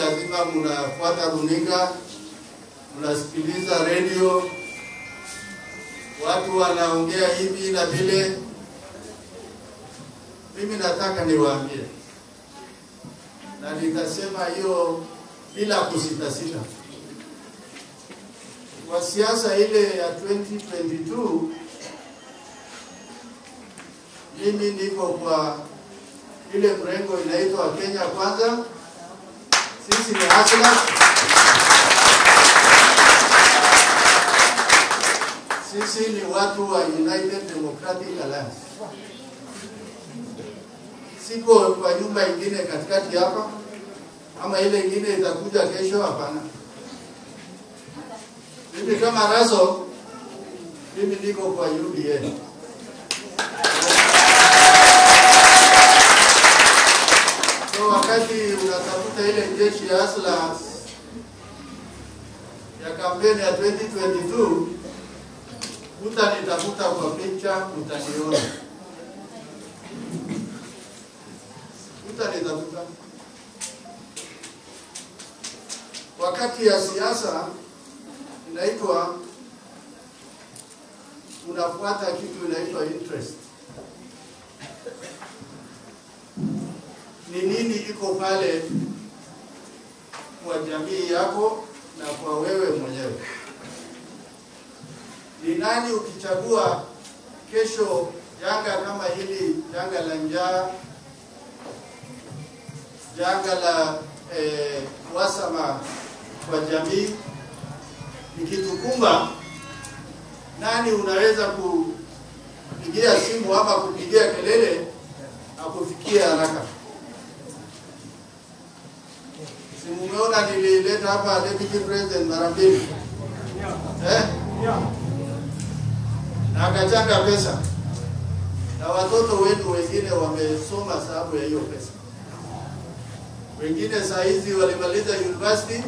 lazima mnafuata runinga, mnasikiliza redio, watu wanaongea hivi na vile. Mimi nataka niwaambie, na nitasema hiyo bila kusitasita, kwa siasa ile ya 2022 mimi niko kwa ile mrengo inaitwa Kenya Kwanza. Sisi ni hustler. Sisi ni watu wa United Democratic Alliance. Siko kwa nyumba ingine katikati hapa ama ile ingine itakuja kesho, hapana. Mimi kama Raso, mimi niko kwa UDA. So wakati unatafuta ile jeshi ya Asla ya kampeni ya 2022 utanitafuta kwa picha, utaniona, utanitafuta. Wakati ya siasa inaitwa unafuata kitu inaitwa interest. Ni nini iko pale kwa jamii yako na kwa wewe mwenyewe? Ni nani ukichagua kesho janga kama hili, janga la njaa, janga la eh, wasama kwa jamii ikitukumba, nani unaweza kupigia simu ama kupigia kelele akufikia haraka? Si mumeona nilileta hapa deputy president mara mbili eh? na akachanga pesa na watoto wenu wengine wamesoma sababu ya hiyo pesa. Wengine saa hizi walimaliza university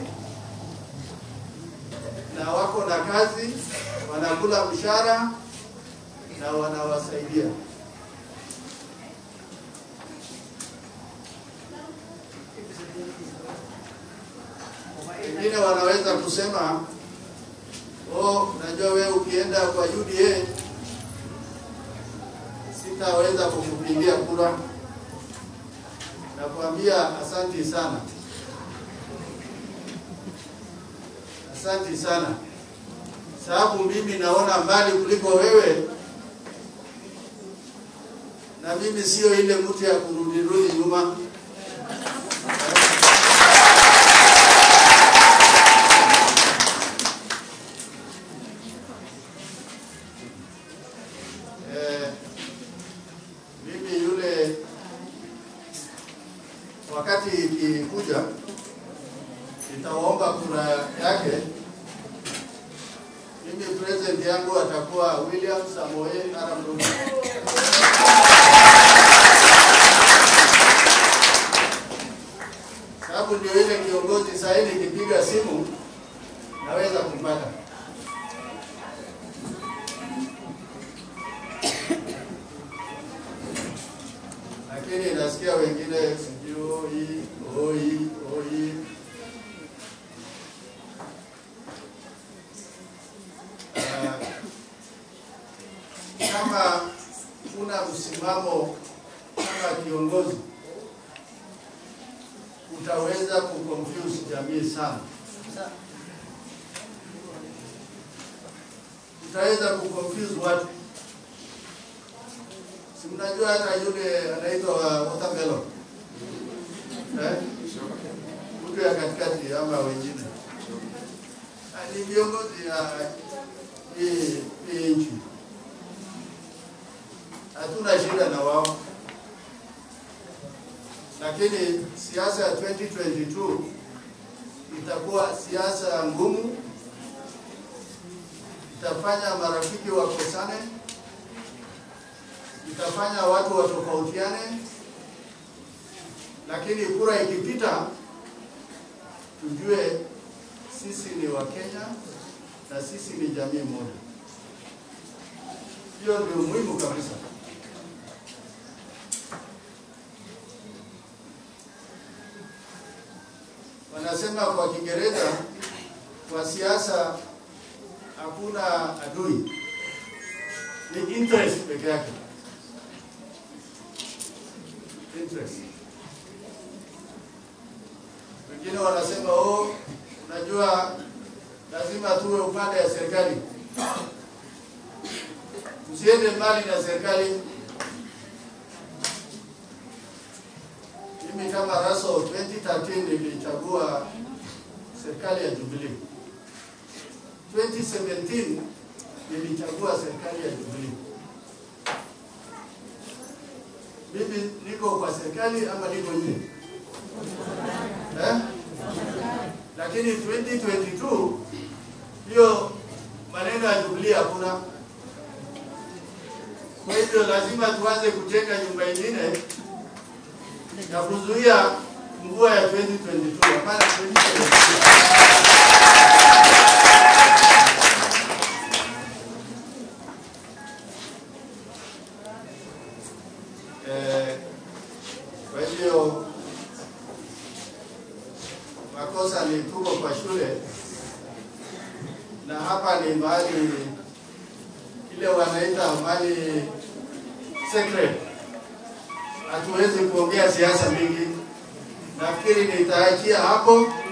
na wako na kazi, wanakula mshahara na wanawasaidia. Wengine wanaweza kusema oh, najua wewe ukienda kwa UDA sitaweza kukupigia kura. Nakwambia asanti sana, asanti sana, sababu mimi naona mbali kuliko wewe, na mimi sio ile mtu ya kurudirudi nyuma. Eh, mimi yule wakati ikikuja nitaomba kura yake. Mimi president yangu atakuwa William Samoei Arap Ruto. Sababu ndio ile kiongozi saa hii nikipiga simu naweza kumpata. lakini nasikia wengine sijui oi oi oi. Ah, kama una msimamo kama kiongozi utaweza kuconfuse jamii sana, utaweza kuconfuse watu Si mnajua hata yule anaitwa watermelon eh? Mtu ya katikati ama wengine Ah, ni viongozi ya hii hii nchi, hatuna shida na wao, lakini siasa ya 2022 itakuwa siasa ngumu, itafanya marafiki wakosane itafanya watu watofautiane, lakini kura ikipita, tujue sisi ni Wakenya na sisi ni jamii moja. Hiyo ndio muhimu kabisa. wanasema kwa Kiingereza, kwa siasa hakuna adui, ni interest peke yake. Interest. Wengine wanasema oh, unajua lazima tuwe upande ya serikali, tusiende mbali na serikali. Mimi kama Raso 2013 nilichagua serikali ya Jubilee. 2017 nilichagua serikali ya Jubilee. Mimi niko kwa serikali ama niko nje? Eh? Lakini 2022 hiyo maneno ya Jubilee hakuna. Kwa hivyo lazima tuanze kujenga nyumba ingine ya kuzuia mvua ya 2022 hapana 2022. Eh, kwa hivyo makosa ni tuko kwa shule na hapa ni mahali ile wanaita mahali secret hatuwezi kuongea siasa mingi. Nafikiri nitaachia hapo.